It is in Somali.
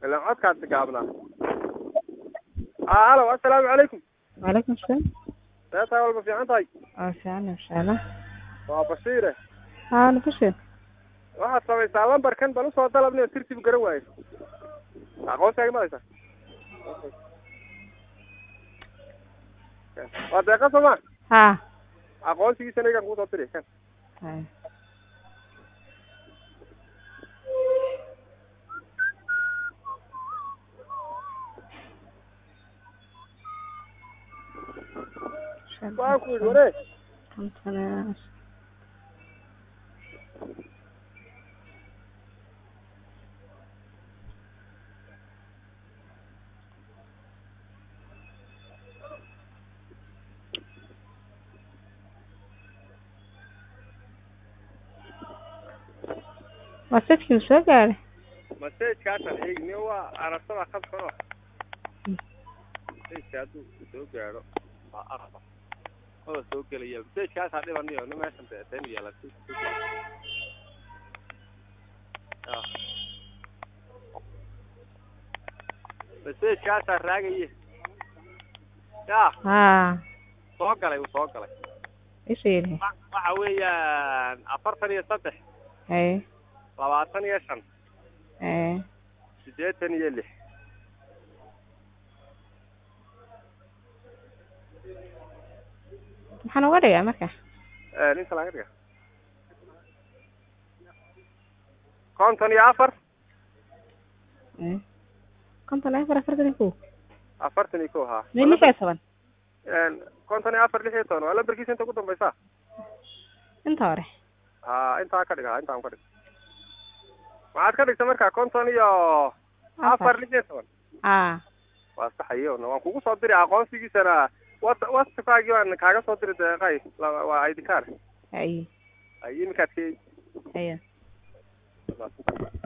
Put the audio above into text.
ilaan codkaasi gaabnaa aa halo assalaamu calaykum وعليكم السلام see tahay walba fiican tahay اه فعلا ان شاء الله waa bashiire اه انا بشر waxaad samaysaa lambarkan bal usoo dalabni tirtib garan waayo aqoonsigaaga ma haysaa waa deeqa sooma ها aqoonsigiisana igaan kusoo diri kan هاي. waan ku yidhi waree خمسة wasadkii soo gaaray masajkaasaan eegni waa aragtada khadkano masajka hadduu soo gaadho waa araba maba soo gelaya masajkaasaa dhibaniyo ni meeshan de den yaala masajkaasaa raagaye ya haa soo galay uu soo galay isheeri wa- waxa weeyaan afartan iyo saddex haye labaatan iyo shan haye siddeetan iyo lix maxaan uga dhigaa marka ninka laga dhiga konton iyo afar Haye. konton iyo afar afartan iyo kow afartan iyo ko haa mid lix iyo toban konton iyo afar lix iyo toban waa lambarkiisa inta ugu dambaysa inta hore ha intaa ka dhig ha intaan ka dhig maxaad ka dhigta marka konton iyo afar lix iyo toban haa waa saxayo waan kugu soo diri aqoonsigiisana wat whatsappkaagii waan kaaga soo diri deeqay la- waa id card haye ay iminkaad ka haye